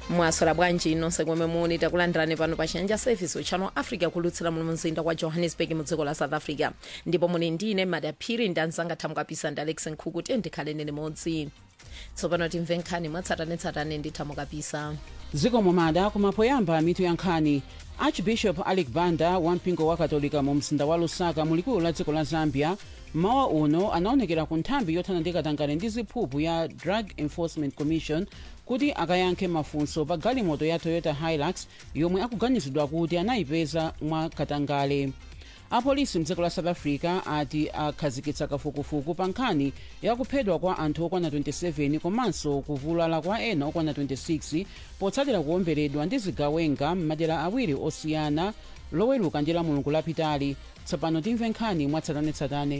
mwaswera bwanji nonse komwe muli takulandirani pano pa chiyanja service channel africa kulutsira muno mzinda wa johannesburg mu dziko la south africa ndipo muli ndine madaphiri ndi anzanga thamukapisa ndi alex nkhuku tiye ndikhaleni limodzi tsopano timve nkhani mwatsatanetsatane ndi thamukapisa zikomo mada kumapoyamba mitu ya nkhani archbishop alec banda wampingo wa katolika mu mzinda wa lusaka mulikulu la dziko la zambia mawa uno anaonekera ku nthambi yothana ndi katangale ndi ziphuphu ya drug enforcement commission kuti akayankhe mafunso pa galimoto ya toyota hilux yomwe akuganizidwa kuti anayipeza mwa katangale apolisi mdziko la south africa ati akhazikitsa kafukufuku pa nkhani yakuphedwa kwa anthu okwana 27 komanso kuvulala kwa ena okwana 26 potsatira kuwomberedwa ndi zigawenga m'madera awiri osiyana loweruka ndi la mulungu lapitali tsopano timve nkhani mwatsatanetsatane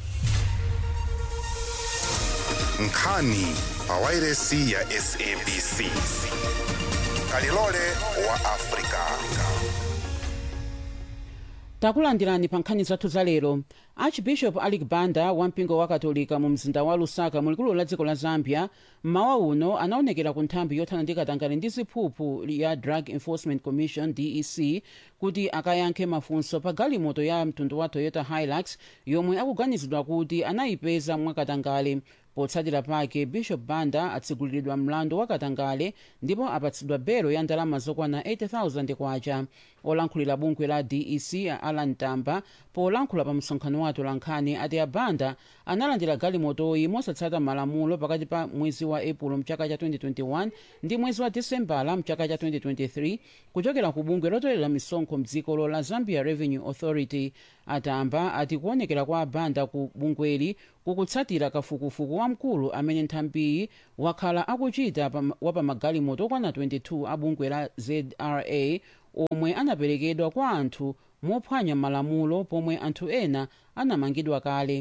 nkhani pawairesi ya sabc kalilole wa afrika takulandirani pa nkhani zathu za lero archbishop alec banda wampingo wa katolika mu mzinda wa lusaka mulikulu la dziko la zambia mmawa uno anaonekera ku nthambi yothana ndi katangale ndi ziphuphu ya drug enforcement commission dec kuti akayankhe mafunso pa galimoto ya mtundu wa toyota hilux yomwe akuganizidwa kuti anayipeza mwakatangale potsatira pake bishop banda atsiguliridwa mlandu wa katangale ndipo apatsidwa belo ya ndalama zokwana 80000 kwacha olankhulira bungwe la dec a alan tamba polankhula pa msonkhano wa atolankhani ati abanda analandira galimotoyi mosatsata malamulo pakati pa mwezi wa epulo mchaka cha 2021 ndi mwezi wa disembala mchaka cha 2023 kuchokera ku bungwe lotolera misonkho mdzikolo la zambia revenue authority atamba ati kuonekera kwa abanda ku bungweli kukutsatira kafukufuku wamkulu amene nthambiyi wakhala akuchita wa pamagalimoto okwana 22 a bungwe la zra omwe anaperekedwa kwa anthu mophwanya malamulo pomwe anthu ena anamangidwa kale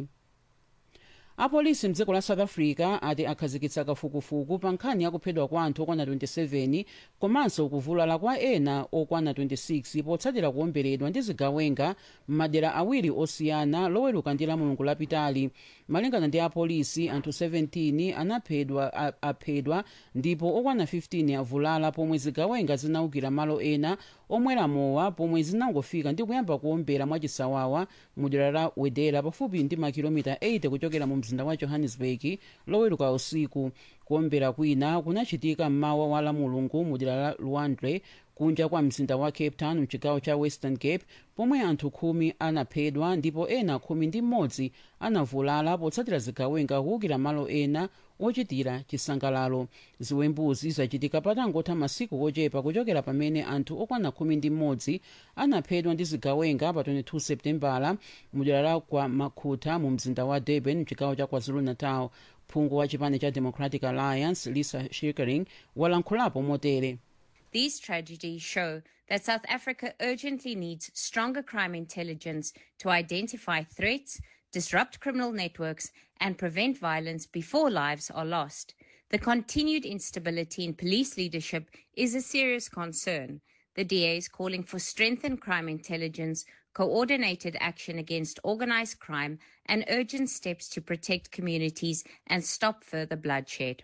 apolisi mdziko la south africa ati akhazikitsa kafukufuku pa nkhani yakuphedwa kwa anthu okwana 27 komanso kuvulala kwa ena okwana 26 potsatira kuwomberedwa ndi zigawenga m'madera awiri osiyana loweruka ndi la mulungu lapitali malingana ndi apolisi anthu 17 anaphedwa aphedwa ndipo okwana 15 avulala pomwe zigawenga zinaukira malo ena omwera mowa pomwe zinangofika ndi kuyamba kuwombera mwachisawawa mudera la wedera pafupi ndi makilomita 80 kuchokera mu mzinda wa johannesburg loweruka usiku kuwombera kwina kunachitika mmawa wa la mulungu mudera la luandre kunja kwa mzinda wa cape town mchigawo cha western cape pomwe anthu khumi anaphedwa ndipo ena khumi ndi mmodzi anavulala potsatira zigawenga kuwukira malo ena ochitira chisangalalo ziwembuzi zachitika patangotha masiku ochepa kuchokera pamene anthu okwana khumi ndi mmodzi anaphedwa ndi zigawenga pa 22 septembala mudera la kwa makhutha mu mzinda wa durban mchigawo cha kwazulu-natal phungu wa chipani cha democratic alliance lisa shirkering walankhulapo motere These tragedies show that South Africa urgently needs stronger crime intelligence to identify threats, disrupt criminal networks, and prevent violence before lives are lost. The continued instability in police leadership is a serious concern. The DA is calling for strengthened crime intelligence, coordinated action against organized crime, and urgent steps to protect communities and stop further bloodshed.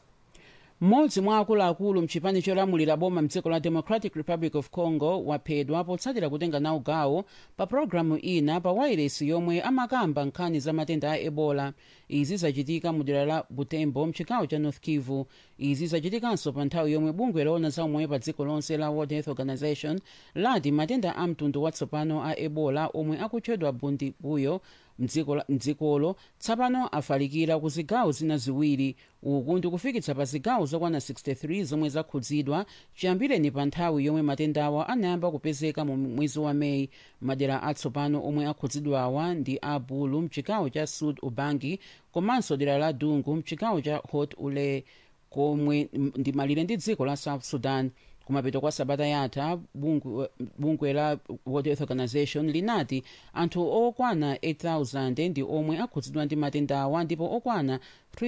mmodzi mwa akuluakulu mchipani cholamulira boma mdziko la democratic republic of congo waphedwa potsatira kutenga nawo gawo pa pologalamu ina pa wairesi yomwe amakamba nkhani za matenda a ebola izi zachitika mu dera la butembo mchigawo cha north kivu izi zachitikanso pa nthawi yomwe bungwe loona za umoyo pa dziko lonse la world health organization lati matenda a mtundu watsopano a ebola omwe akutchedwa bundibuyo mdzikolo tsopano afalikira ku zigawo zina ziwiri uku ndikufikitsa pa zigawo zokwana 63 zomwe zakhudzidwa chiyambireni pa nthawi yomwe matendawa anayamba kupezeka mu mwezi wa meyi madera atsopano omwe akhudzidwawa ndi a bulu mchigawo cha sud ubangi komanso dera la dungu mchigawo cha hot ule komwe ndi malire ndi dziko la south sudan kumapeto kwa sabata yatha bungwe, bungwe la world health organization linati anthu okwana 8000 ndi omwe akhudzidwa ndi matendawa ndipo okwana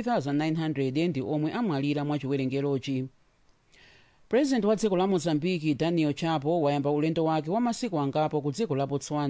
3900 ndi omwe amwalira mwa chiwerengerochi purezidenti wa dziko la mozambiki daniel chapo wayamba ulendo wake wa masiku angapo ku dziko la botswana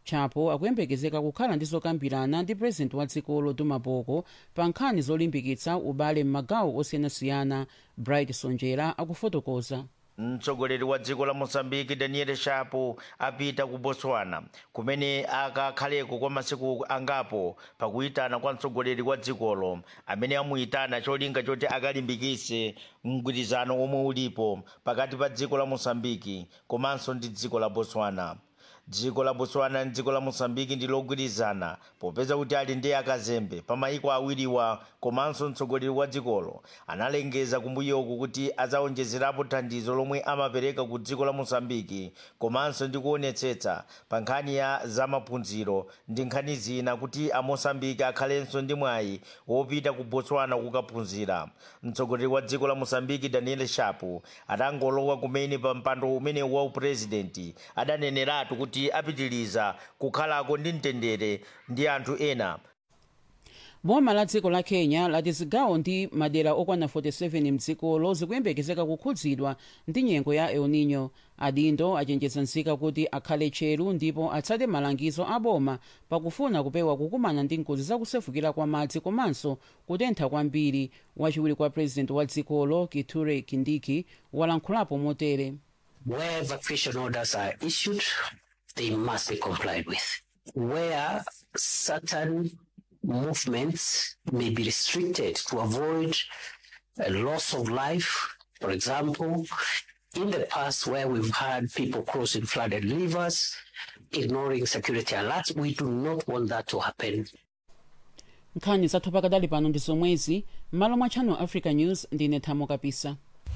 chapo akuyembekezeka kukhala ndi zokambirana ndi purezidenti wa dzikolo duma boko pa nkhani zolimbikitsa ubale m'magawo osiyanasiyana bright sonjera akufotokoza mtsogoleri wa dziko la mosambiki daniel shapo apita ku botswana kumene akakhaleko kwa masiku angapo pakuyitana kwa mtsogoleri wa dzikolo amene amuyitana cholinga choti akalimbikitse mgwirizano omwe ulipo pakati pa dziko la mosambiki komanso ndi dziko la botswana dziko la botswana ndi dziko la mosambiki ndi logwirizana popeza kuti ali ndi akazembe pa mayiko awiriwa komanso mtsogoleri wa dzikolo analengeza kumbuyoku kuti adzawonjezerapo thandizo lomwe amapereka ku dziko la mosambiki komanso ndi kuonetsetsa pa nkhani ya zamaphunziro ndi nkhani zina kuti amosambiki akhalenso ndi mwayi wopita ku botswana kukaphunzira mtsogoleri wa dziko la mosambiki daniel shapo atangolowa kumene pa mpando umene wa upurezidenti adaneneratu kuti apitiliza kukhalako ndi mtendere ndi anthu ena boma la dziko la kenya lati zigawo ndi madera okwana 47 mdzikolo zikuyembekezeka kukhudzidwa ndi nyengo ya el nino adindo achenjeza nzika kuti akhale tcheru ndipo atsate malangizo a boma pakufuna kupewa kukumana ndi ngozi zakusefukira kwa madzi komanso kutentha kwambiri wachiwiri kwa purezidenti wa dzikolo kithure kindiki walankhulapo motere Where evacuation orders are issued, they must be complied with. Where certain movements may be restricted to avoid a loss of life, for example, in the past where we've had people crossing flooded rivers, ignoring security alerts, we do not want that to happen. nkhani zathu pakadali pano ndi zomwezi m'malo mwa channel africa news ndine thamo kapisa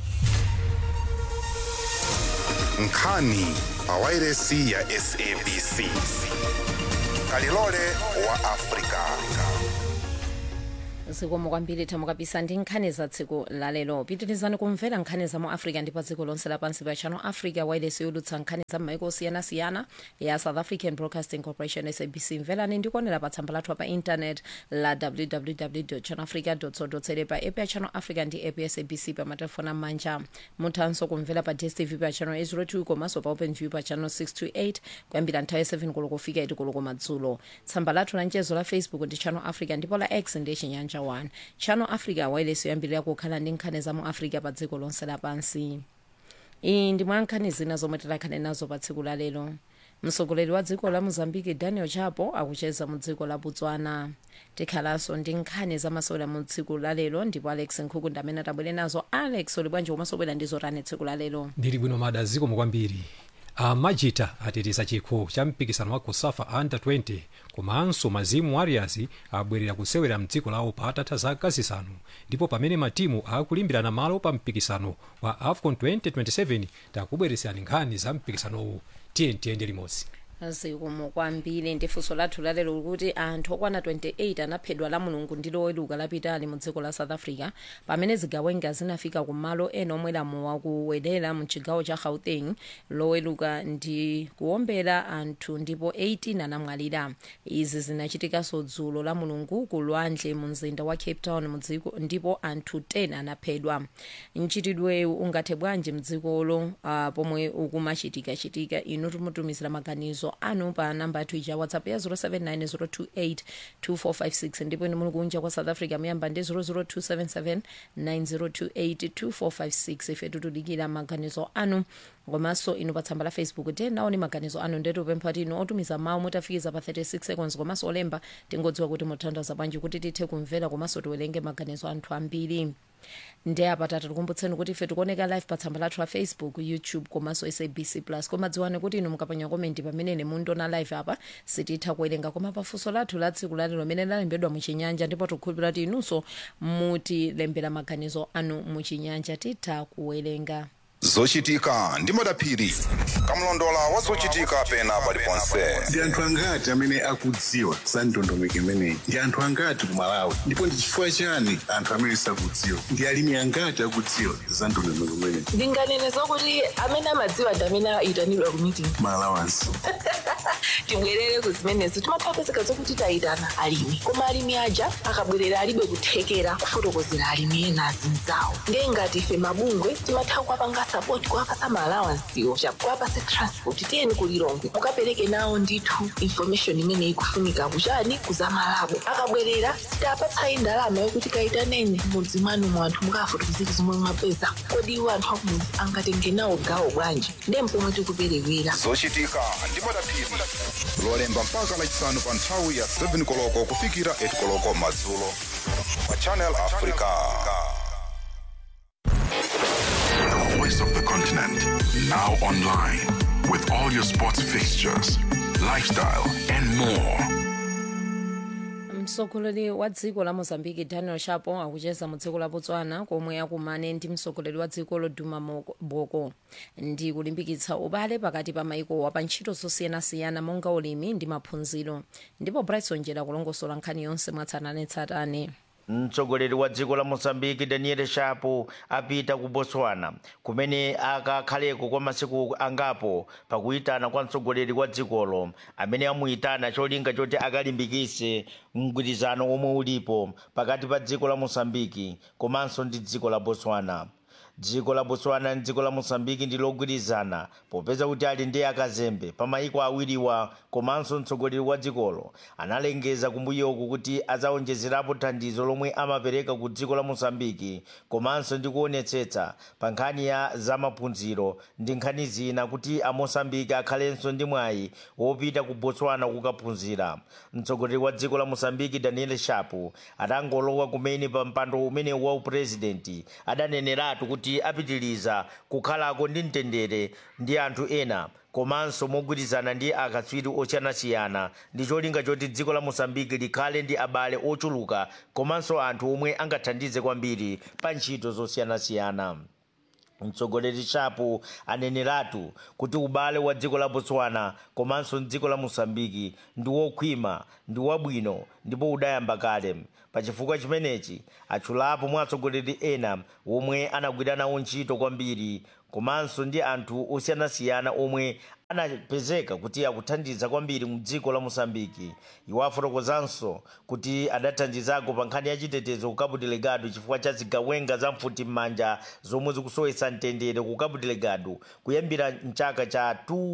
nkhani pa wairesi ya sabc kalilole wa afrika zikomo kwambiri thamo kapisa ndi nkhani za tsiku lalero pitirizani kumvera nkhani za mu africa ndi pa dziko lonse lapansi pa channel africa wairesi yolutsa nkhani za m'maiko osiyanasiyana ya south african broadcasting corporation sabc mverani ndikuonera pa tsamba lathu pa intanet la www channelafrica co za pa app ya channel africa ndi app ya sabc pa matelefoni amanja muthanso kumvera pa dstv pa channel 802 komanso pa open view pa channel 628 kuyambira nthawi 7 koloko kufika 8 koloko madzulo tsamba lathu la mchezo la facebook ndi channel africa ndipo la x ndi chinyanja 1 channel africa wairesi yoyambirira kukhala ndi nkhani za mu africa pa dziko lonse lapansi iyi ndi mwa nkhani zina zomwe tikhale nazo pa tsiku lalero mtsogoleri wa dziko la mozambique daniel chapo akucheza mu dziko la botswana tikhalanso ndi nkhani zamasewera mu tsiku lalero ndipo alex nkhuku ndi amene atabwere nazo alex uli bwanji umasobwera ndi zotani tsiku lalero ndili bwino mada zikomo kwambiri amajita ateteza chikho cha mpikisano wa kusafa under 20 komanso mazimu warriors abwerera kusewera mdziko lawo patatha zaka zisanu ndipo pamene matimu akulimbirana malo pa mpikisano wa afcon 2027 takubweresani nkhani za mpikisanowu tiye tiyende limodzi zikomo kwambiri ndi funso lathu lalero kuti anthu okwana 28 anaphedwa la mulungu ndi loweluka lapitali mu dziko la south africa pamene zigawenga zinafika ku malo ena omwe lamu wakuwedera mu chigawo cha gauteng loweluka ndi kuombera anthu ndipo 18 anamwalira izi zinachitikanso dzulo la mulungu ku lwandle mu mzinda wa cape town mu dziko ndipo anthu 10 anaphedwa mchitidwewu ungathe bwanji mdzikolo uh, pomwe ukumachitikachitika inu timutumizira maganizo anu pa namba yathu ija whatsapp ya 0790282456 ndipo inu muli kunja kwa south africa muyamba ndi 0027790282456 ife tikudikira maganizo anu komanso inu pa tsamba la facebook tenaoni maganizo anu ndetu pempha kuti inu otumiza mawu mutafikiza pa 36 seconds komanso olemba tingodziwa kuti muthandaza bwanji kuti tithe kumvera komanso tiwerenge maganizo anthu ambiri ndi apa tata tikumbutseni kuti ife tikuoneka live pa tsamba lathu la facebook youtube komanso sabc plus koma dziwani kuti inu mukapanya komenti pamene mundiona live apa sititha kuwerenga koma pafunso lathu la tsiku lalero limene lalembedwa muchinyanja ndipo tikukhulupirira kuti inunso mutilembera maganizo anu muchinyanja titha kuwerenga zochitika ndi madaphiri kamlondola wa zochitika pena paliponse ndi anthu angati amene akudziwa za ndondomeko imeneyi ndi anthu angati ku malawi ndipo ndi chifukwa chani anthu amene sakudziwa ndi alimi angati akudziwa za ndondomeko imeneyi ndinganene zokuti amene amadziwa ndi amene ayitanidwa ku meeting malawansi tibwerere ku zimenezo timathapezeka zokuti tayitana alimi koma alimi aja akabwerera alibe kuthekera kufotokozera alimi ena azinzawo ndiye ngati ife mabungwe timatha kuwapanga support sapoti kuapasa maalawansiwo chakuapase transport tiyeni kulilongwe mukapereke nawo ndithu information imene ikufunika kuchani kuzamalabo akabwerera sitapatsayi ndalama yokuti kayitaneni mudzi mwanu mwanthu mukafotokozera zomwe mwapeza kodi iwo anthu akumudzi angatenge nawo gawo bwanji ndiye mpomwe tikuperewera zochitika ndi madaphiri lolemba mpaka lachisanu pa nthawi ya 7 koloko kufikira 8 koloko madzulo pa channel africa The voice of the continent. Now online. With all your sports fixtures, lifestyle, and more. mtsogoleri wa dziko la mozambique daniel chapo akucheza mu dziko la botswana komwe akumane ndi mtsogoleri wa dziko loduma Moko- boko ndi kulimbikitsa ubale pakati pa maikowa pa ntchito zosiyanasiyana monga ulimi ndi maphunziro ndipo brightson jera kulongosola nkhani yonse mwatsatanetsatane mtsogoleri wa dziko la mozambique daniel chapo apita ku botswana kumene akakhaleko kwa masiku angapo pakuyitana kwa mtsogoleri wa dzikolo amene amuyitana cholinga choti akalimbikitse mgwirizano omwe ulipo pakati pa dziko la mozambique komanso ndi dziko la botswana dziko la botswana ndi dziko la mozambique ndi logwirizana popeza kuti ali ndi akazembe pa mayiko awiriwa komanso mtsogoleri wa dzikolo analengeza kumbuyoku kuti adzawonjezerapo thandizo lomwe amapereka ku dziko la mozambique komanso ndi kuonetsetsa pa nkhani ya zamaphunziro ndi nkhani zina kuti amosambike akhalenso ndi mwayi wopita ku botswana kukaphunzira mtsogoleri wa dziko la mozambique daniel chapo atangolowa kumene pa mpando umene wa upurezidenti adaneneratu kuti apitiliza kukhalako ndi mtendere ndi anthu ena komanso mogwirizana ndi akatswiri osiyanasiyana ndi cholinga choti dziko la mosambiki likhale ndi abale ochuluka komanso anthu omwe angathandize kwambiri pa ntchito zosiyanasiyana mtsogoleri chapo aneneratu kuti ubale wa dziko la botswana komanso dziko la mosambiki ndi wokhwima ndi wabwino ndipo udayamba kale pachifukwa chimenechi atchulapo mwa atsogoleri ena omwe anagwira nawo ntchito kwambiri komanso ndi anthu osiyanasiyana omwe anapezeka kuti akuthandiza kwambiri mu dziko la mosambiki iwo afotokozanso kuti adathandizako pa nkhani ya chitetezo ku cabo delegado chifukwa cha zigawenga za mfuti m'manja zomwe zikusowetsa mtendere ku cabo delegado kuyambira mchaka cha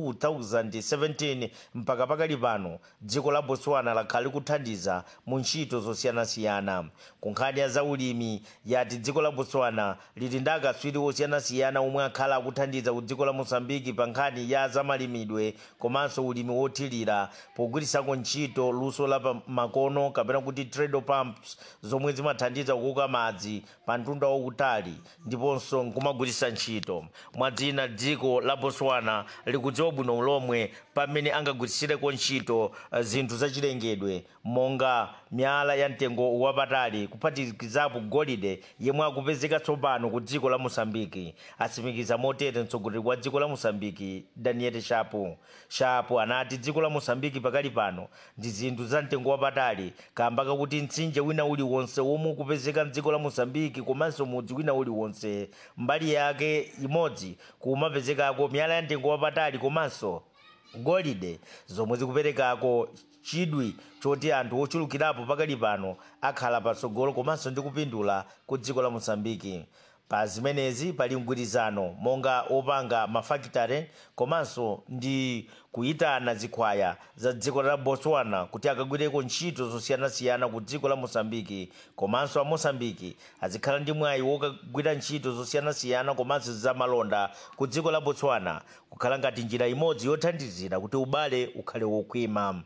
2017 mpaka pakali pano dziko la botswana lakhala likuthandiza mu ntchito zosiyanasiyana ku nkhani ya zaulimi yati dziko la botswana lili ndi akatswiri osiyanasiyana omwe akhala akuthandiza ku dziko la mosambiki pa nkhani ya zamalimidwe komanso ulimi wothirira pogwirisako ntchito luso la pa makono kapena kuti trade pumps zomwe zimathandiza kukoka madzi pa mtunda wautali ndiponso nkumagwiritsa ntchito mwadzina dziko la botswana likudziwa bwino lomwe pamene angagwiritsireko ntchito eh, zinthu zachilengedwe monga miyala ya mtengo wapatali kuphatikizapo golide yemwe akupezeka tsopano ku dziko la mosambiki atsimikiza motere mtsogoleri wa dziko la mosambiki daniel chapo chapo anati dziko la mosambiki pakali pano ndi zinthu za mtengo wapatali kamba kakuti mtsinje wina uliwonse womwe ukupezeka mdziko la mosambiki komanso mudzi wina uliwonse mbali yake imodzi kumapezekako miyala ya mtengo wapatali komanso golide zomwe zikuperekako chidwi choti anthu ochulukirapo pakali pano akhala patsogolo komanso ndi kupindula ku dziko la mosambiki pa zimenezi pali mgwirizano monga opanga mafakitare komanso ndi kuyitana zikhwaya za dziko la botswana kuti akagwireko ntchito zosiyanasiyana ku dziko la mosambiki komanso a mosambiki azikhala ndi mwayi wokagwira ntchito zosiyanasiyana komanso zamalonda ku dziko la botswana kukhala ngati njira imodzi yothandizira kuti ubale ukhale wokhwima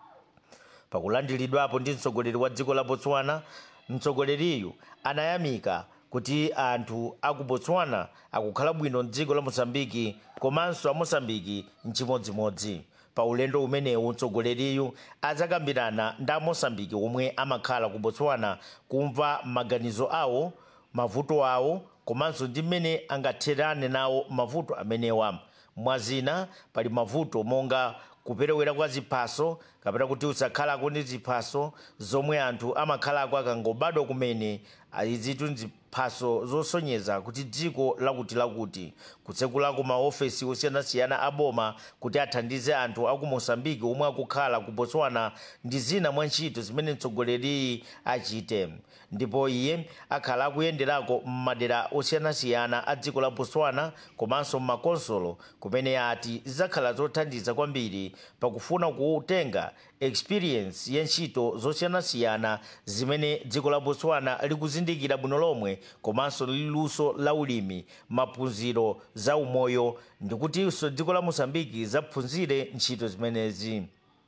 pakulandiridwapo ndi mtsogoleri wa dziko la botswana mtsogoleriyu anayamika kuti anthu aku botswana akukhala bwino mdziko la mosambiki komanso a mosambiki mchimodzimodzi pa ulendo umenewu mtsogoleriyu adzakambirana ndi a mosambiki omwe amakhala ku botswana kumva maganizo awo mavuto awo komanso ndi mmene angatherane nawo mavuto amenewa mwazina pali mavuto monga kuperewera kwa ziphaso kapena kuti usakhalako ndi ziphaso zomwe anthu amakhalako akangobadwa kumene izitu nziphaso zosonyeza kuti dziko lakuti lakuti kutsekulako maofesi osiyanasiyana aboma kuti athandize anthu aku mosambiki omwe akukhala ku botswana ndi zina mwa ntchito zimene mtsogoleriyi achite ndipo iye akhala akuyenderako m'madera osiyanasiyana a dziko la botswana komanso m'makonsolo kumene ati zidzakhala zothandiza kwambiri pakufuna kutenga experience ya ntchito zosiyanasiyana zimene dziko la botswana likuzindikira bwino lomwe komanso liluso la ulimi maphunziro za umoyo ndikutinso dziko la mosambiki zaphunzire ntchito zimenezi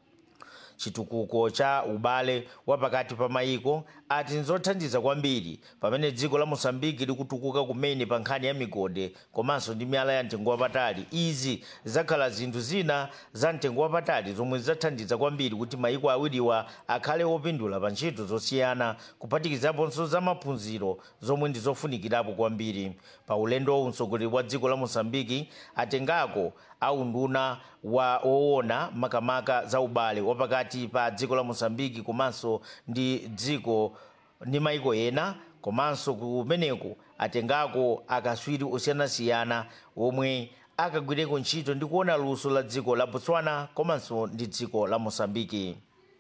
chitukuko cha ubale wapakati pa mayiko ati nzothandiza kwambiri pamene dziko la mosambiki likutukuka kumene pa nkhani ya migode komanso ndi miyala ya mtengo wapatali izi zakhala zinthu zina za mtengo wapatali zomwe zidzathandiza kwambiri kuti mayiko awiriwa akhale opindula pa ntchito zosiyana kuphatikizaponso za maphunziro zomwe ndi zofunikirapo kwambiri pa ulendowu mtsogoleri wa dziko la mosambiki atengako aunduna wa owona makamaka za ubale wapakati pa dziko la mosambiki komanso ndi dziko ndi maiko ena komanso kumeneko atengako akaswiri osiyanasiyana omwe akagwireko ntchito ndi kuona luso la dziko la botswana komanso ndi dziko la mosambiki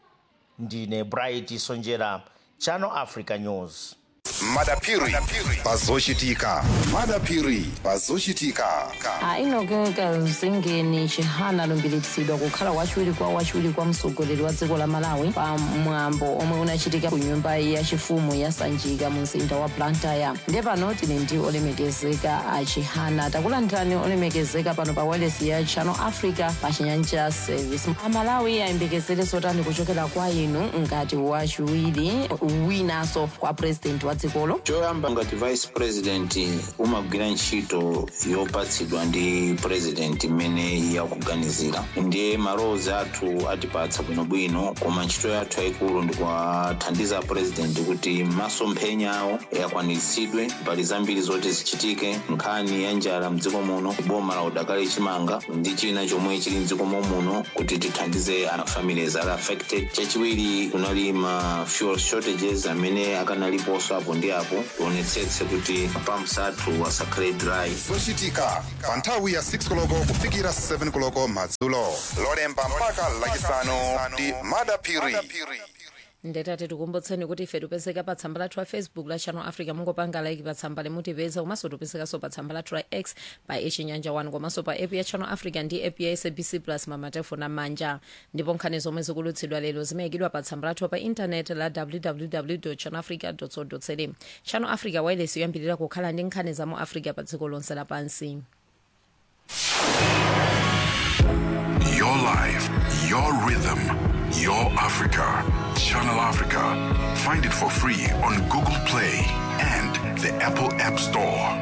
ndine bright sonjera channel africa news madapiri pazochitika madapiri pazochitika ainogeka zingeni chihana alumbiritsidwa kukhala wachiwiri kwa wachiwiri kwa mtsogoleri wa dziko la malawi pa mwambo omwe unachitika ku nyumba yachifumu ya sanjika mu mzinda wa blantyre ndiye pano tili ndi olemekezeka a chihana takulandirani olemekezeka pano pa wireless ya channel africa pa chinyanja service amalawi ayembekezere zotani kuchokera kwa inu ngati wachiwiri winanso kwa president wa dzikolo choyamba ngati vice president umagwira ntchito yopatsidwa ndi president imene yakuganizira ndiye malowozi athu atipatsa bwinobwino koma ntchito yathu yayikulu ndikuwathandiza president kuti masomphenya awo akwaniritsidwe mbali zambiri zoti zichitike nkhani ya njala mdziko muno boma la udakali chimanga ndi china chomwe chili mdziko muno kuti tithandize families ali affected chachiwiri kunali ma fuel shortages amene akanaliponso apo ndi apo tionetsetse kuti pumps athu asakhale dry zochitika pa nthawi ya 6 koloko kufikira 7 koloko madzulo lolemba mpaka lachisanu ndi madapiri ndetati tikumbutseni kuti ife tipezeka pa tsamba lathu la facebook la channel africa mungopanga like pa tsamba limutipeza komanso tipezekanso pa tsamba lathu la x pa echinyanja 1 komanso pa app ya channel africa ndi app ya sabc plus mamatefoni amanja ndipo nkhani zomwe zikulutsidwa lero zimayikidwa pa tsamba lathu pa intaneti la www channel africa co za channel africa wireless yoyambirira kukhala ndi nkhani za mu africa pa dziko lonse lapansi Your life, your rhythm, your Africa. Channel Africa. Find it for free on Google Play and the Apple App Store.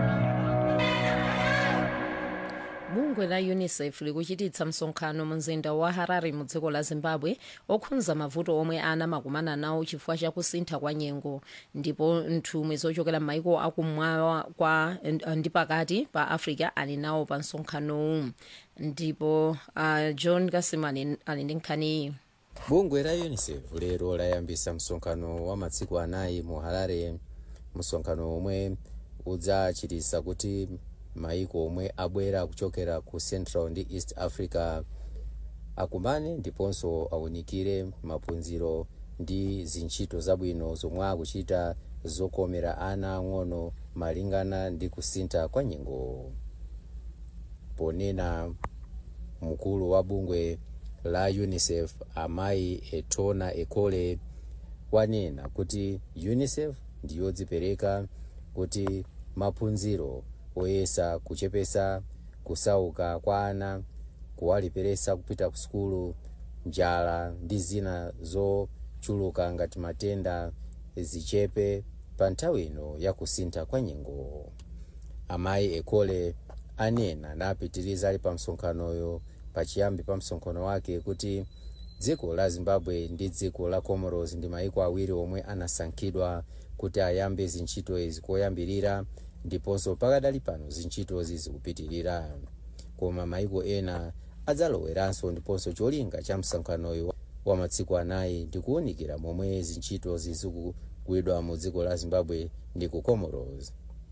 bungwe la unicef likuchititsa msonkhano mu mzinda wa harare mu dziko la zimbabwe okhudza mavuto omwe ana makumana nawo chifukwa cha kusintha kwa nyengo ndipo nthumwi zochokera m'maiko akummawa kwa ndi pakati pa africa ali nawo pa msonkhanowu ndipo uh, john kasimani ali ndi nkhaniyi bungwe la unicef lero layambisa msonkhano wa masiku anayi mu harare msonkhano omwe udzachitisa kuti maiko omwe abwera kuchokera ku central ndi east africa akumane ndiponso awunikire maphunziro ndi zintchito zabwino zomwe akuchita zokomera ana ang'ono malingana ndi kusintha kwa nyengo ponena mkulu wa bungwe la unicef amayi etona ekole wanena kuti unicef ndiyodzipereka kuti maphunziro oyesa kuchepesa kusauka kwa ana kuwaliperesa kupita ku sukulu njala ndi zina zochuluka ngati matenda zichepe pa nthawi ino ya kusintha kwa nyengo amayi ekole anena napitiriza ali pa msonkhanoyo pachiyambi pa msonkhano wake kuti dziko la zimbabwe ndi dziko la comoros ndi maiko awiri omwe anasankhidwa kuti ayambe zintchito izi koyambirira ndiponso pakadali pano zintchitozi zikupitirira koma maiko ena adzaloweranso ndiponso cholinga cha msonkhanoyo wa masiku anayi ndikuwunikira momwe zintchitozi kuyidwa mu dziko la zimbabwe ndi ku comoros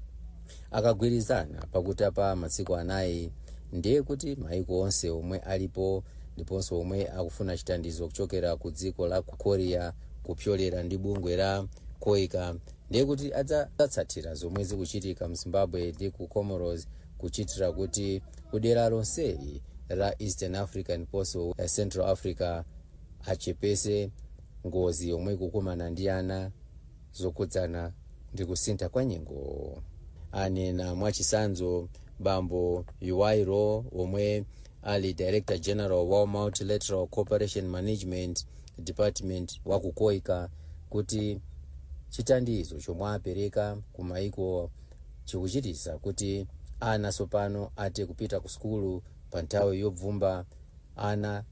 akagwirizana pakuti pa masiku anayi ndiye kuti maiko onse omwe alipo ndiponso omwe akufuna chithandizo kuchokera ku dziko la korea kupyolera ndi bungwe la koika ndiye kuti adzatsatira zomwe zikuchitika mu zimbabwe ndi ku comoros kuchitira kuti kudera lonseli la eastern africa ndiponso central africa achepese ngozi yomwe ikukumana ndi ana zokhudzana ndi kusintha kwa nyengo anena mwachisanzo bambo yuwairo omwe ali director general wa multilateral cooperation management department wa kukoika kuti chithandizo chomwe apereka ku maiko chikuchitisa kuti ana sopano ate kupita ku sukulu pa nthawi yobvumba ana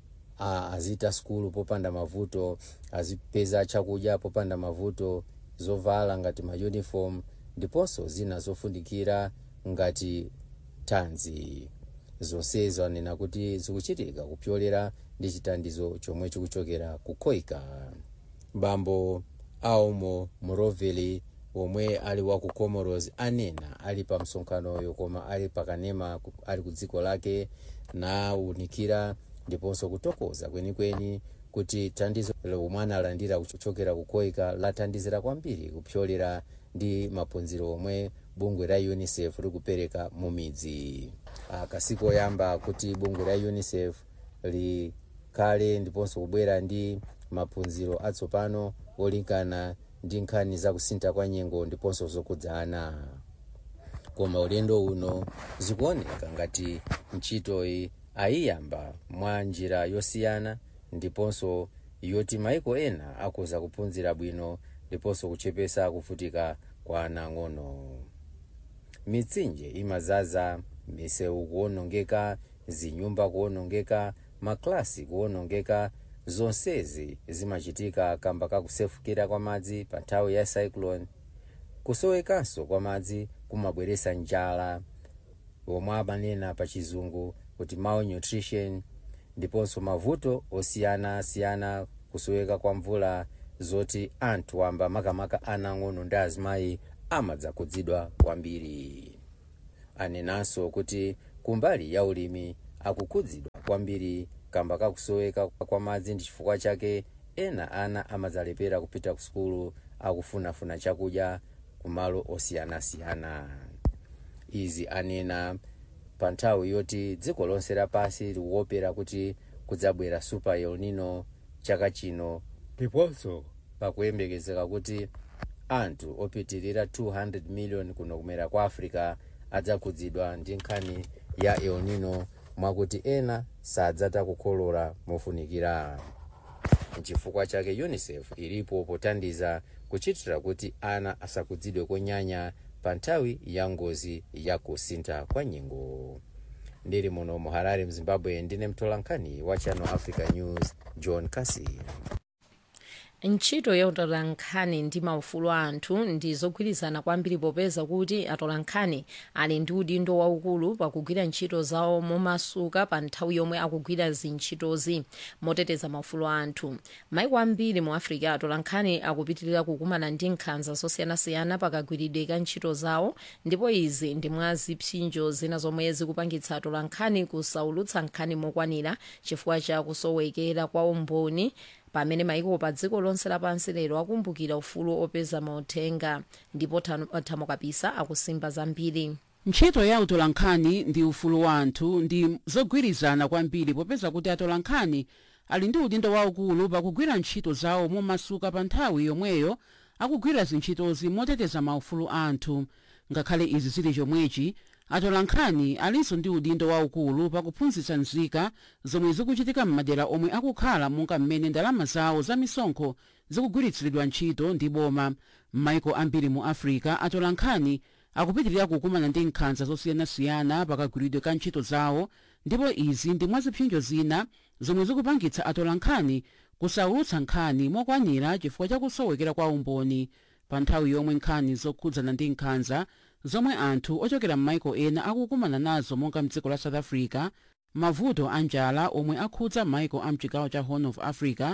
azita sukulu popanda mavuto azipeza chakudya popanda mavuto zovala ngati mauniform ndiponso zina zofunikira ngati thanzi zonsezo anena kuti zikuchitika kupyolera ndi chithandizo chomwe chikuchokera ku koika bambo aumo muroveli omwe ali wa ku comoros anena ali pa msonkhanoyo koma ali pakanema ali ku dziko lake nawunikira ndiponso kutokoza kwenikweni kuti thandizo lomwe analandira kuchokera ku koika lathandizira kwambiri kupyolera ndi maphunziro omwe bungwe la unicef likupereka mu midzi kasiku oyamba kuti bungwe la unicef likhale ndiponso kubwera ndi maphunziro atsopano olinkana ndi nkhani zakusintha kwa nyengo ndiponso zokhudzana koma ulendo uno zikuoneka ngati ntchitoyi ayiyamba mwa njira yosiyana ndiponso yoti maiko ena akuza kuphunzira bwino ndiponso kuchepesa kuvutika kwa ana ang'ono mitsinje imazaza misewu kuwonongeka zinyumba kuwonongeka maklasi kuwonongeka zonsezi zimachitika kamba kakusefukira kwa madzi pa nthawi ya cyclone kusowekanso kwa madzi kumabweresa njala omwe amanena pa chizungu kuti malnutrition ndiponso mavuto osiyanasiyana kusoweka kwa mvula zoti anthu wamba makamaka anang'ono ndi azimayi amadzakhudzidwa kwambiri anenanso kuti kumbali ya ulimi akukhudzidwa kwambiri kamba kakusoweka kwa madzi ndi chifukwa chake ena ana amadzalepera kupita ku sukulu akufunafuna chakudya kumalo osiyanasiyana izi anena pa nthawi yoti dziko lonse lapasi likuopera kuti kudzabwera super el nino chaka chino ndiponso pakuyembekezeka kuti anthu opitirira 200 million kuno kumera kwa africa adzakhudzidwa ndi nkhani ya el nino mwakuti ena sadzata kukolola mofunikira nchifukwa chake unicef ilipo pothandiza kuchitira kuti ana asakhudzidwe konyanya pa nthawi ya ngozi ya kusintha kwa nyengo ndili muno mu harare mzimbabwe ndine mtolankhani wa channel africa news john casey ntchito yotola nkhani ndi maufulu a anthu ndi zogwirizana kwambiri popeza kuti atola nkhani ali ndi udindo waukulu pakugwira ntchito zawo momasuka pa nthawi yomwe akugwira zintchitozi moteteza maufulu a anthu maiko ambiri mu africa atola nkhani akupitirira kukumana ndi nkhanza zosiyanasiyana pakagwiridwe ka ntchito zawo ndipo izi ndi mwa zipsinjo zina zomwe zikupangitsa atola nkhani kusaulutsa nkhani mokwanira chifukwa cha kusowekera kwa umboni pamene maiko pa dziko lonse lapansi lero akumbukira ufulu opeza mauthenga ndipo thamo kapisa akusimba zambiri ntchito ya utolankhani ndi ufulu wa anthu ndi zogwirizana kwambiri popeza kuti atolankhani ali ndi udindo waukulu pakugwira ntchito zawo momasuka pa nthawi yomweyo akugwira zintchitozi moteteza maufulu a anthu ngakhale izi zili chomwechi atolankhani alinso ndi udindo waukulu pakuphunzitsa nzika zomwe zikuchitika m'madera omwe akukhala monga mmene ndalama zawo za misonkho zikugwiritsidwa ntchito ndi boma m'maiko ambiri mu africa atolankhani akupitirira kukumana ndi nkhanza zosiyanasiyana pakagwiridwe ka ntchito zawo ndipo izi ndi mwa zipsinjo zina zomwe zikupangitsa atolankhani kusaulutsa nkhani mokwanira chifukwa chakusowekera kwa umboni pa nthawi yomwe nkhani zokhudzana ndi nkhanza zomwe anthu ochokera m'maiko ena akukumana nazo monga mdziko la south africa mavuto a njala omwe akhudza maiko a mchigawo cha horn of africa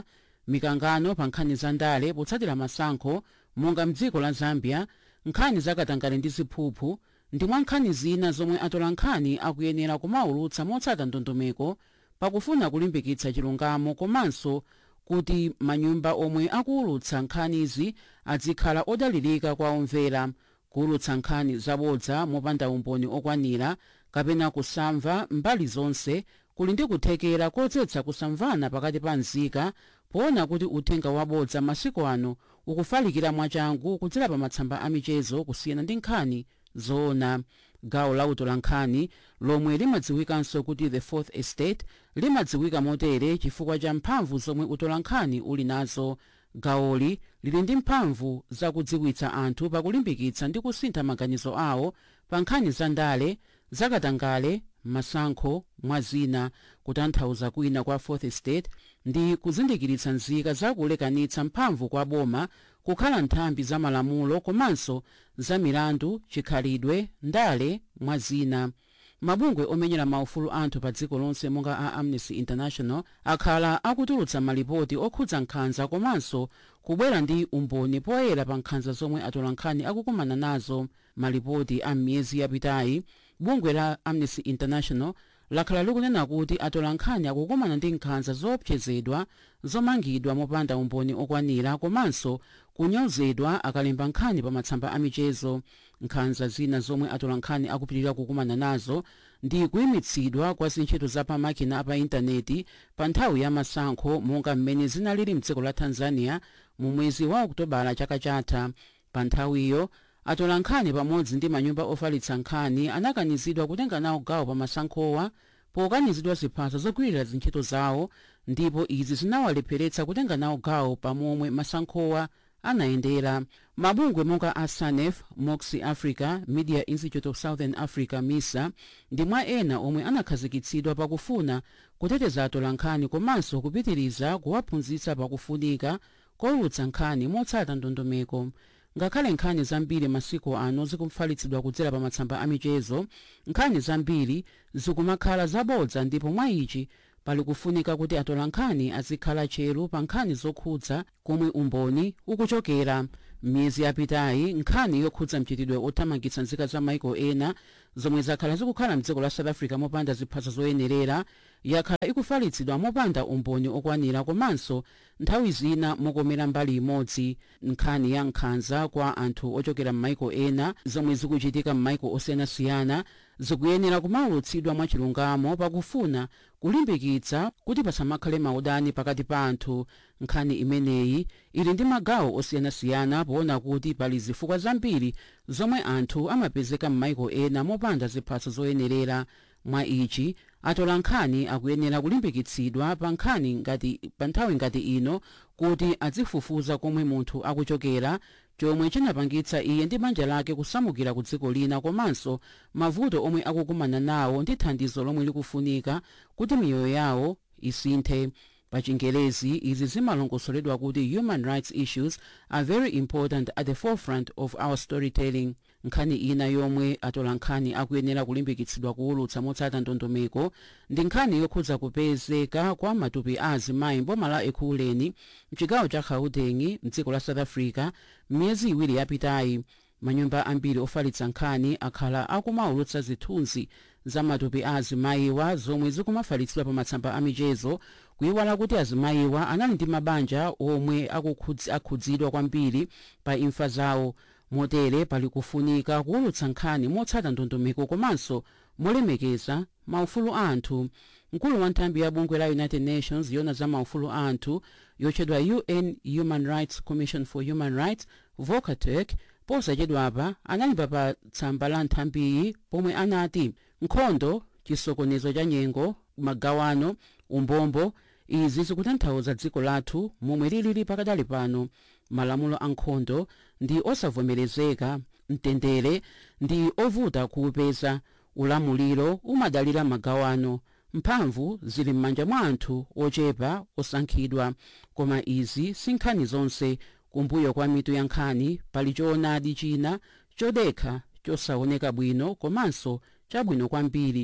mikangano pa nkhani za ndale potsatira masankho monga mdziko la zambia nkhani zakatangale ndi ziphuphu ndi mwa nkhani zina zomwe atola nkhani akuyenera kumaulutsa motsata ndondomeko pakufuna kulimbikitsa chilungamo komanso kuti manyumba omwe akuulutsa nkhanizi azikhala odalirika kwa omvera kuulutsa nkhani zabodza mopanda umboni okwanira kapena kusamva mbali zonse kuli ndi kuthekera kodzetsa kusamvana pakati pa nzika poona kuti uthenga wabodza masiku ano ukufalikira mwachangu kudzera pa matsamba amichezo kusiyana ndi nkhani zoona gawo la utolankhani lomwe limadziwikanso kuti the fourth estate limadziwika motere chifukwa cha mphamvu zomwe utolankhani uli nazo gawoli lili ndi mphamvu zakudziwitsa anthu pakulimbikitsa ndi kusintha maganizo awo pa nkhani za ndale zakatangale masankho mwa zina kutanthauza kwina kwa fourth estate ndi kuzindikiritsa nzika zakulekanitsa mphamvu kwa boma kukhala nthambi za malamulo komanso za milandu chikhalidwe ndale mwa zina mabungwe omenyera maufulu anthu pa dziko lonse monga a amnesty international akhala akutulutsa malipoti okhudza nkhanza komanso kubwera ndi umboni poyera pa nkhanza zomwe atolankhani akukumana nazo malipoti a miyezi yapitayi bungwe la amnesty international lakhala likunena kuti atolankhani akukumana ndi nkhanza zoopsezedwa zomangidwa mopanda umboni okwanira komanso kunyozedwa akalemba nkhani pa matsamba amichezo nkhanza zina zomwe atolankhani akupitirira kukumana nazo ndi kuyimitsidwa kwa zintchito za pamakina apa intaneti pa nthawi ya masankho monga mmene zinalili mdziko la tanzania mu mwezi wa okutobala chaka chatha pa nthawiyo atolankhani pamodzi ndi manyumba ofalitsa nkhani anakanizidwa kutenga nawo gawo pa masankhowa pokanizidwa ziphaso zogwirira zintchito zawo ndipo izi zinawalepheretsa kutenga nawo gawo pamomwe masankhowa anayendera mabungwe monga a sanef moxi africa media institute of southern africa misa ndi mwa ena omwe anakhazikitsidwa pakufuna kuteteza atolankhani komanso kupitiriza kuwaphunzitsa pakufunika koulutsa nkhani motsata ndondomeko ngakhale nkhani zambiri masiku ano zikumfalitsidwa kudzera pa matsamba amichezo nkhani zambiri zikumakhala zabodza ndipo mwa ichi pali kufunika kuti atolankhani azikhala tcheru pa nkhani zokhudza komwe umboni ukuchokera m'miyezi yapitayi nkhani yokhudza mchitidwe othamangitsa nzika za maiko ena zomwe zakhala zikukhala mdziko la south africa mopanda ziphaso zoyenerera yakhala ikufalitsidwa mopanda umboni okwanira komanso nthawi zina mokomera mbali imodzi nkhani ya nkhanza kwa anthu ochokera m'maiko ena zomwe zikuchitika m'maiko osiyanasiyana zikuyenera kumaulutsidwa mwachilungamo pakufuna kulimbikitsa kuti pasamakhale maudani pakati pa anthu nkhani imeneyi ili ndi magawo osiyanasiyana poona kuti pali zifukwa zambiri zomwe anthu amapezeka m'maiko ena mopanda ziphaso zoyenerera mwa ichi atola nkhani akuyenera kulimbikitsidwa pa nkhani ngati pa nthawi ngati ino kuti azifufuza komwe munthu akuchokera chomwe chinapangitsa iye ndi banja lake kusamukira ku dziko lina komanso mavuto omwe akukumana nawo ndi thandizo lomwe likufunika kuti miyoyo yawo isinthe pa chingerezi izi zimalongosoledwa kuti human rights issues are very important at the forefront of our storytelling nkhani ina yomwe atola nkhani akuyenera kulimbikitsidwa kuwulutsa motsata ndondomeko ndi nkhani yokhudza kupezeka kwa matupi a azimayi mboma la ekhuleni mchigawo cha gauteng mdziko la south africa m'miyezi iwiri yapitayi manyumba ambiri ofalitsa nkhani akhala akumawulutsa zithunzi za matupi a azimayiwa zomwe zikumafalitsidwa pa matsamba amichezo kuyiwala kuti azimayiwa anali ndi mabanja omwe akukhudzi- akhudzidwa kwambiri pa imfa zawo motere pali kufunika kuwulutsa nkhani motsata ndondomeko komanso molemekeza maufulu a anthu mkulu wa nthambi ya bungwe la united nations yona za maufulu a anthu yotchedwa un human rights commission for human rights volker turk posachedwapa analemba pa tsamba la nthambiyi pomwe anati nkhondo chisokonezo cha nyengo magawano umbombo izi zikutanthauza dziko lathu momwe lilili pakadali pano malamulo a nkhondo ndi osavomerezeka mtendere ndi ovuta kuupeza ulamuliro umadalira magawano mphamvu zili m'manja mwa anthu ochepa osankhidwa koma izi si nkhani zonse kumbuyo kwa mitu ya nkhani pali choonadi china chodekha chosaoneka bwino komanso chabwino kwambiri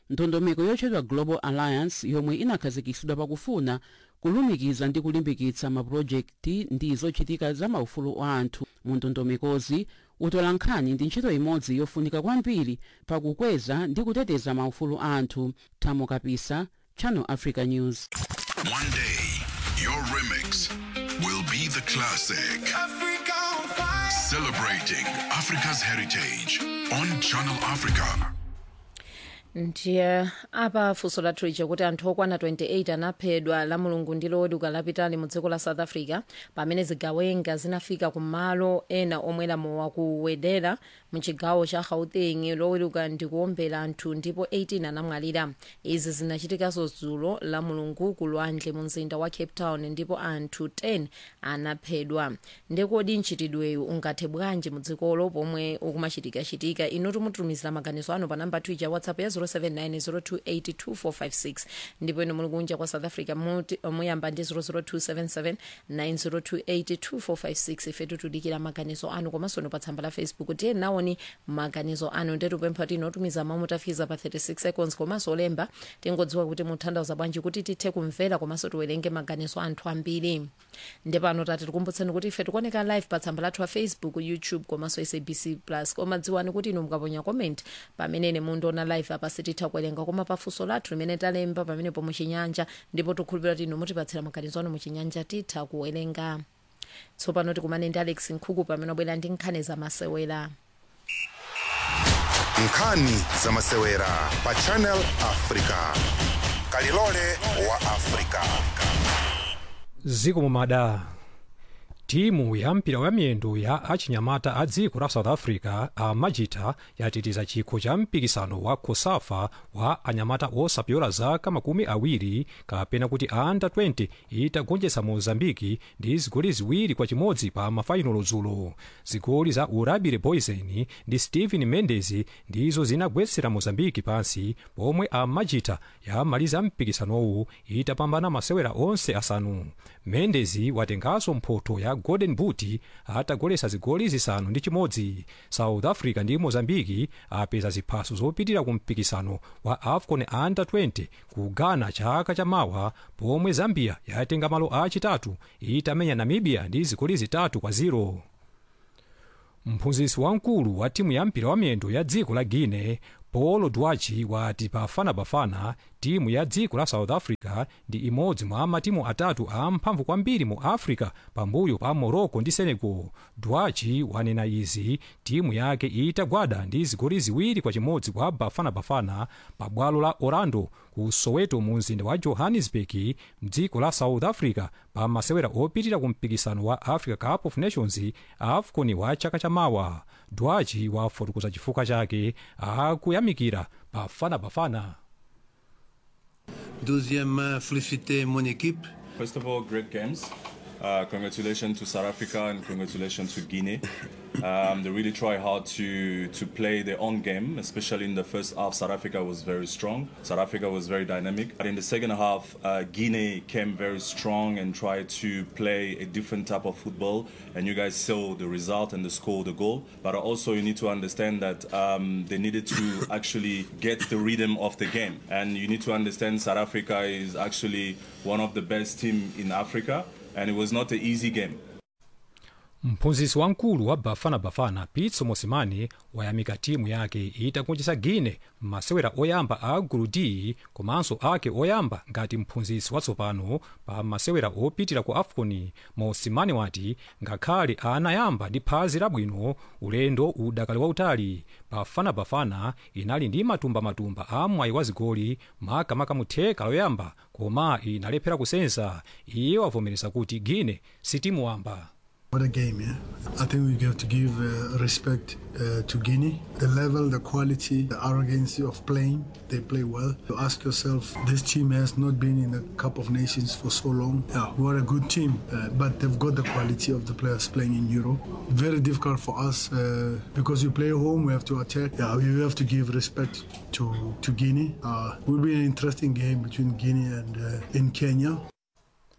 ndondomeko yotchedwa global alliance yomwe inakhazikitsidwa pakufuna kulumikiza ndi kulimbikitsa mapulojekiti ndi zochitika za maufulu a anthu mu ndondomekozi utola nkhani ndi ntchito imodzi yofunika kwambiri pakukweza ndi kuteteza maufulu a anthu thamo kapisa channel africa news One day, your remix will be the classic. Celebrating Africa's heritage on Channel Africa. ndiye apa funso lathu lija kuti anthu okwana 28 anaphedwa la mulungu ndi loweruka lapitali mu dziko la south africa pamene zigawenga zinafika ku malo ena omwera mowa kuwedera mu chigawo cha gauteng loweruka ndi kuombera anthu ndipo 18 anamwalira izi zinachitikanso dzulo la mulungu ku lwandle mu mzinda wa cape town ndipo anthu 10 anaphedwa ndekodi mchitidweyu ungathe bwanji mu dzikolo pomwe ukumachitika-chitika inu timutumizira maganizo anu pa namba twitter whatsapp ya 0790282456 ndipo inu muli kunja kwa south africa muti- muyamba ndi 0027790282456 ife tikudikira maganizo anu komanso inu pa tsamba la facebook tiye nawoni maganizo anu ndetupempha tinotumiza mamu tafiza pa 36 seconds komanso olemba tingodziwa kuti mutanthauza bwanji kuti tithe kumvera komanso tiwerenge maganizo anthu ambiri ndepano tati tikumbutseni kuti ife tikuoneka live pa tsamba lathu la facebook youtube komanso sabc plus koma dziwani kuti inu mukaponya comment pamene ine mundiona live apa sititha kuwerenga koma pafunso lathu limene talemba pamenepo muchinyanja ndipo tikhulupirira kuti inu mutipatsira maganizo anu muchinyanja titha kuwerenga tsopano tikumane ndi alex nkhuku pamene wabwera ndi nkhani zamasewera nkhani zamasewera pa channel africa kalilole wa africa ziko mumada timu ya mpira wa miyendo ya achinyamata a dziko la south africa amajita yatitiza chikho cha mpikisano wa kosafa wa anyamata osapyola zaka makumi awiri kapena kuti under 20 itagonjetsa mozambiki ndi zigoli ziwiri kwa chimodzi pa mafainolo dzulo zigoli za urabire boysen ndi stephen mendes ndizo zinagwetsera mozambiki pansi pomwe amajita yamaliza mpikisanowu itapambana masewera onse asanu mendes watenganso mphoto ya golden boot atagolesa zigoli zisanu ndi chimodzi south africa ndi mozambiki apeza ziphaso zopitirira ku mpikisano wa afcon under 20 ku ghana chaka chamawa pomwe zambia yatenga malo achitatu itamenya namibia ndi zigoli zitatu kwa 0 mphunzitsi wamkulu wa timu ya mpira wa miyendo ya dziko la guine paulo dwachi wati bafanabafana timu ya dziko la south africa ndi imodzi mwa matimu atatu amphamvu kwambiri mu africa pambuyo pa morocco ndi senegal dwachi wanena izi timu yake itagwada ndi zigoli ziwiri kwa chimodzi kwa bafanabafana pa bwalo la orlando ku soweto mu mzinda wa johannesburg mdziko la south africa pa masewera opitirira ku mpikisano wa africa cup of nations afcon wa chaka chamawa dwachi wafotokoza chifukwa chake akuyamikira bafanabafana Deuxième, euh, féliciter mon équipe. First of all, great games. Uh, congratulations to South Africa and congratulations to Guinea. Um, they really try hard to to play their own game, especially in the first half. South Africa was very strong. South Africa was very dynamic. But in the second half, uh, Guinea came very strong and tried to play a different type of football. And you guys saw the result and the score, the goal. But also, you need to understand that um, they needed to actually get the rhythm of the game. And you need to understand South Africa is actually one of the best team in Africa, and it was not an easy game. mphunzitsi wamkulu wa bafanabafana pitso mosimane wayamika timu yake itagonjetsa guine m'masewera oyamba a gulu d komanso ake oyamba ngati mphunzitsi watsopano pa masewera opitira ku afcon mosimane wati ngakhale anayamba ndi phazi labwino ulendo udakali wautali bafanabafana inali ndi matumba-matumba a mwayi wa zigoli makamaka mu theka loyamba koma inalephera kusenza iye wavomereza kuti guine sitimu wamba What a game, yeah. I think we have to give uh, respect uh, to Guinea. The level, the quality, the arrogance of playing, they play well. You ask yourself, this team has not been in the Cup of Nations for so long. Yeah, we are a good team, uh, but they've got the quality of the players playing in Europe. Very difficult for us uh, because we play home, we have to attack. Yeah, we have to give respect to, to Guinea. Uh, will be an interesting game between Guinea and uh, in Kenya.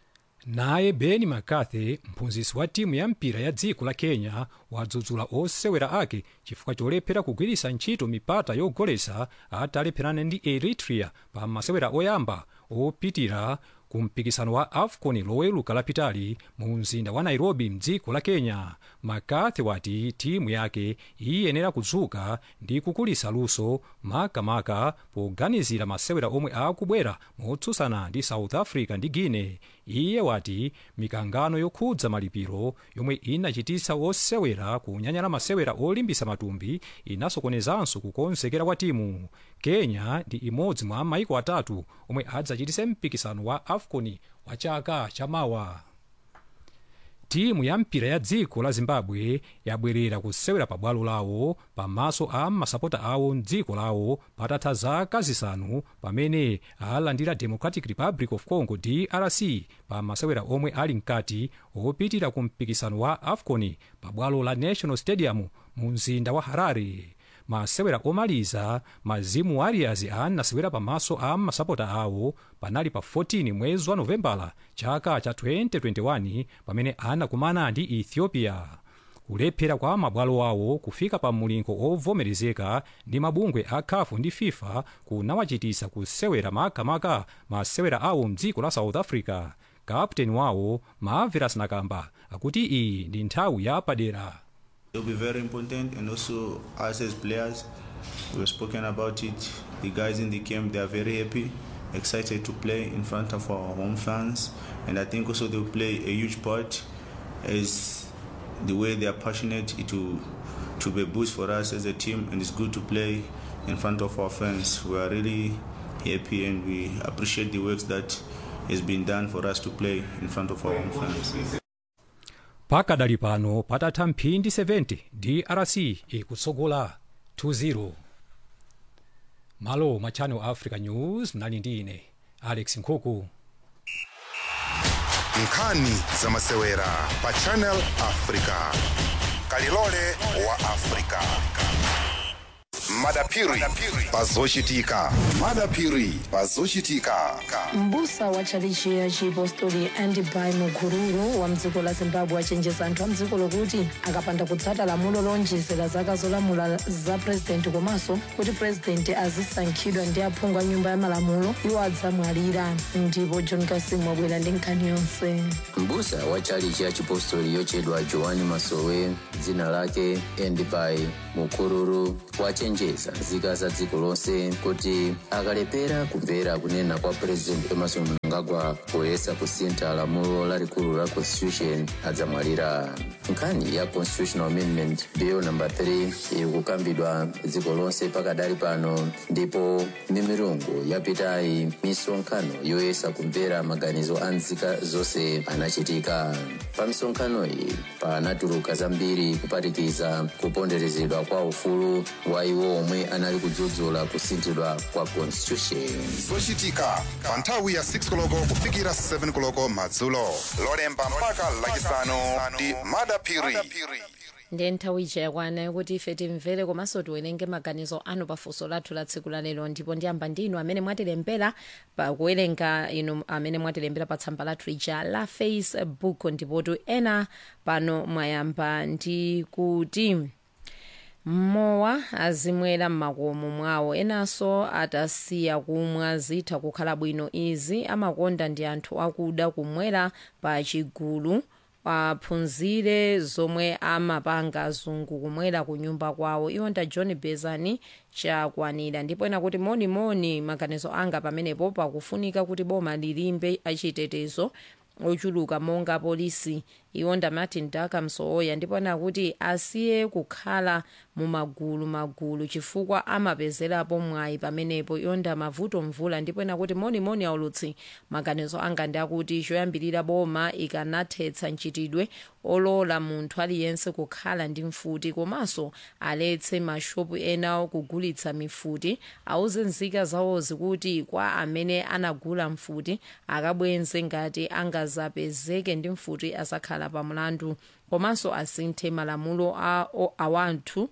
naye ben mccarthy mphunzitsi wa timu ya mpira ya dziko la kenya wadzudzula osewera ake chifukwa cholephera kugwiritsa ntchito mipata yogolesa atalepherana ndi eritrea pa masewera oyamba opitira ku mpikisano wa afcon loweluka lapitali mu mzinda wa nairobi mdziko la kenya mccarthy wati timu yake iyenera kudzuka ndi kukulisa luso makamaka poganizira masewera omwe akubwera motsutsana ndi south africa ndi guinea iye wati mikangano yokhudza malipiro yomwe inachititsa osewera kunyanyala masewera olimbisa matumbi inasokonezanso kukonzekera kwa timu kenya ndi imodzi mwa maiko atatu omwe adzachitise mpikisano wa afcon wa chaka chamawa timu ya mpira ya dziko la zimbabwe yabwerera kusewera pabwalo lawo pamaso a masapota awo mdziko lawo patatha zaka zisanu pamene alandira democratic republic of congo drc pa masewera omwe ali mkati opitira ku mpikisano wa afcon pabwalo la national stadium mu mzinda wa harare masewera omaliza mazimu warriors anasewera pamaso a masapota awo panali pa 14 mwezi wa novembala chaka cha 2021 pamene anakumana ndi ethiopia kulephera kwa mabwalo awo kufika pa mulingo ovomerezeka ndi mabungwe a CAF ndi fifa kunawachitisa kusewera makamaka masewera awo mdziko la south africa kapteni wawo maaveras nakamba akuti iyi ndi nthawi yapadera It'll be very important, and also us as players, we've spoken about it. The guys in the camp, they are very happy, excited to play in front of our home fans, and I think also they'll play a huge part as the way they are passionate. It will to be a boost for us as a team, and it's good to play in front of our fans. We are really happy, and we appreciate the work that has been done for us to play in front of our home fans. pakadali pano patatha mphindi 70 drc ikutsogola 2-0 malo mwa channel africa news mnali ndi ine alex nkhuku nkhani za masewera pa channel africa kalilole wa africa madapiri pazochitika madapiri pazochitika mbusa wa tchalichi ya chipostori andibai mukururu wa mdziko la zimbabwe achenjeza anthu a mdziko lokuti akapanda kutsata lamulo lonjezera zaka zolamula za purezidenti komanso kuti purezidenti azisankhidwa ndi aphungu a nyumba ya malamulo iwo adzamwalira ndipo john kasimu wabwera ndi nkhani yonse mbusa wa tchalichi ya chipostori yochedwa joani masowe dzina lake endibai mukururu wachenjeza nzika za dziko lonse kuti akalepera kumvera kunena kwa president emerson mnangagwa poyesa kusintha lamulo lalikulu la constitution adzamwalira nkhani ya constitutional amendment bill number 3 ikukambidwa dziko lonse pakadali pano ndipo mimirungu yapitayi misonkhano yoyesa kumvera maganizo a nzika zonse anachitika pa misonkhano iyi panatuluka zambiri kuphatikiza kuponderezedwa kwa ufulu wa iwo omwe anali kudzudzula kusinthidwa kwa constitution zochitika pa nthawi ya 6 koloko kufikira 7 koloko madzulo lolemba mpaka lachisanu ndi madapiri ndiye nthawi ija yakwana yokuti ife timvere komanso tiwerenge maganizo anu pafunso lathu la tsiku la lero ndipo ndiyamba ndinu amene mwatilembera pakuwerenga inu amene mwatilembera pa tsamba lathu lija la facebook ndipotu ena pano mwayamba ndi kuti mmowa azimwera m'makomo mwawo enanso atasiya kumwa zitha kukhala bwino izi amakonda ndi anthu akuda kumwera pa chigulu aphunzire zomwe amapanga azungu kumwera ku nyumba kwawo iwo nda john bezani chakwanira ndipo ena kuti monimoni maganizo anga pamenepo pakufunika kuti boma lilimbe achitetezo ochuluka monga polisi iwo nda martin daka msooya ndipo ena kuti asiye kukhala mu magulu magulu chifukwa amapezerapo mwayi pamenepo iwo nda mavuto mvula ndipo ena kuti monimoni aulutsi maganizo anga ndi akuti choyambirira boma ikanathetsa mchitidwe olola munthu aliyense kukhala ndi mfuti komanso aletse mashopu ena kugulitsa mifuti auze nzika zawozi kuti kwa amene anagula mfuti akabwenze ngati angazapezeke ndi mfuti asakhala pa mlandu komanso asinthe malamulo a, a wanthu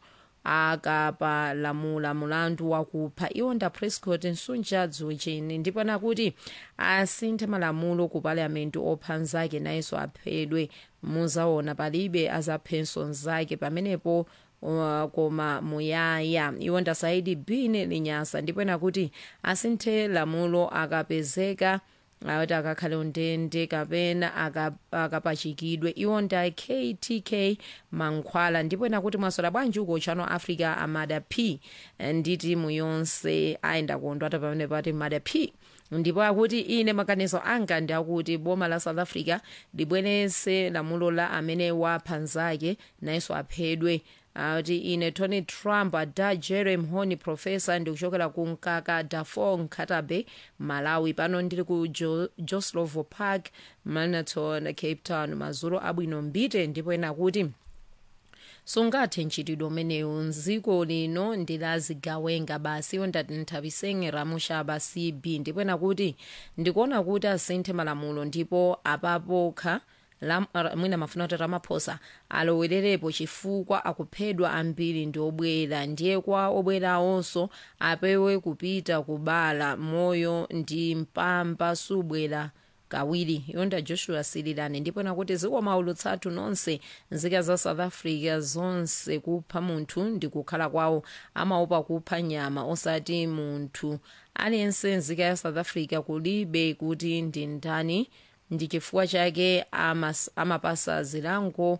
akapalamula mulandu wakupha iwonda prescott nsunja dzuchini ndipo nakuti asinthe malamulo ku palamenti opha nzake nayenso aphedwe muzaona palibe azaphenso nzake pamenepo uh, koma muyaya iwonda saidi bini linyasa ndipo nakuti asinthe lamulo akapezeka kuti akakhale undende kapena akapachikidwe iwonda ktk mankhwala ndipo nakuti mwasola bwanji uko chano africa amada p ndi timu yonse ayenda kondwata pamene pati mada p ndipo akuti ine maganizo anga ndi akuti boma la south africa libwerese lamulo la amene wapha nzake nayenso aphedwe kuti ine tony trump ada jerry mhoni profesa ndikuchokera ku mkaka dafor nkhatabe malawi pano ndili ku jo, joslovo park manaton cape town mazulu abwino mbite ndipo ena kuti sungathe ntchitidwe umenewu mdziko lino ndilazigawenga basi iwo ndati nthawisenge ramushaba cb ndipo ena kuti ndikuona kuti asinthe malamulo ndipo apapokha mwina mafuna kuti ramaphosa alowererepo chifukwa akuphedwa ambiri ndi obwera ndiye kwa obwerawonso apewe kupita kubala moyo ndi mpamba subwera kawiri yonda joshua sililani ndipo nakuti zikomaulutsatu nonse nzika za south africa zonse kupha munthu ndi kukhala kwawo amaopa kupha nyama osati munthu aliyense nzika ya south africa kulibe kuti ndi ndani ndi chifukwa chake amapasa zilango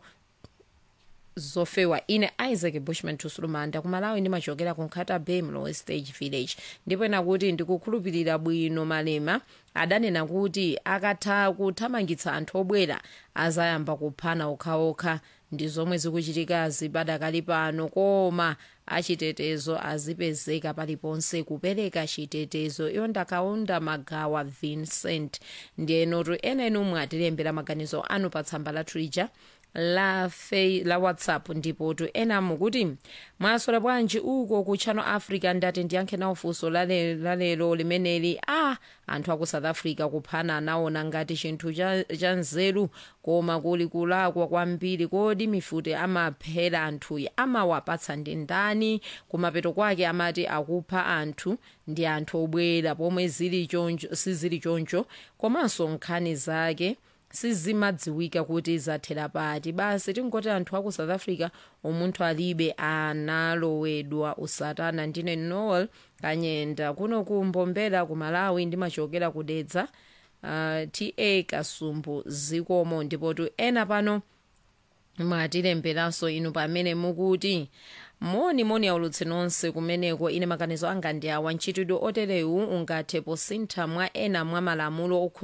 zofewa ine isaac bushman tusulumanda kumalawi ndimachokera ku nkhata bay mlowe stage village ndipo nakuti ndikukhulupirira bwino malema adanena kuti akatha kuthamangitsa anthu obwera azayamba kuphana okhaokha ndi zomwe zikuchitika zibadakali pano koma achitetezo azipezeka paliponse kupereka chitetezo iyo ndakaunda magawa vincent ndiyenotu ena inu mwatilembera maganizo anu pa tsamba la twitter la fei la whatsapp ndipo tu ena mukuti mwasola bwanji uko ku channel africa ndati ndiyankhe nawo funso lalero limeneli a ah, anthu aku south africa kuphana anaona ngati chinthu cha, cha nzeru koma kuli kulakwa kwambiri kodi mifute amaphera anthuyi amawapatsa ndi ndani kumapeto kwake amati akupha anthu ndi anthu obwera pomwe zili choncho sizili choncho komanso nkhani zake sizimadziwika kuti zathera pati basi tingoti anthu aku south africa umunthu alibe analowedwa usatana ndine noel kanyenda kuno kumbombera ku malawi ndimachokera kudedza uh, ta kasumbu zikomo ndipotu ena pano mwatilemberanso inu pamene mukuti moni moni aulutsi nonse kumeneko ine maganizo anga ndi awa ntchitidwe oterewu ungathe posintha mwa ena mwa malamulo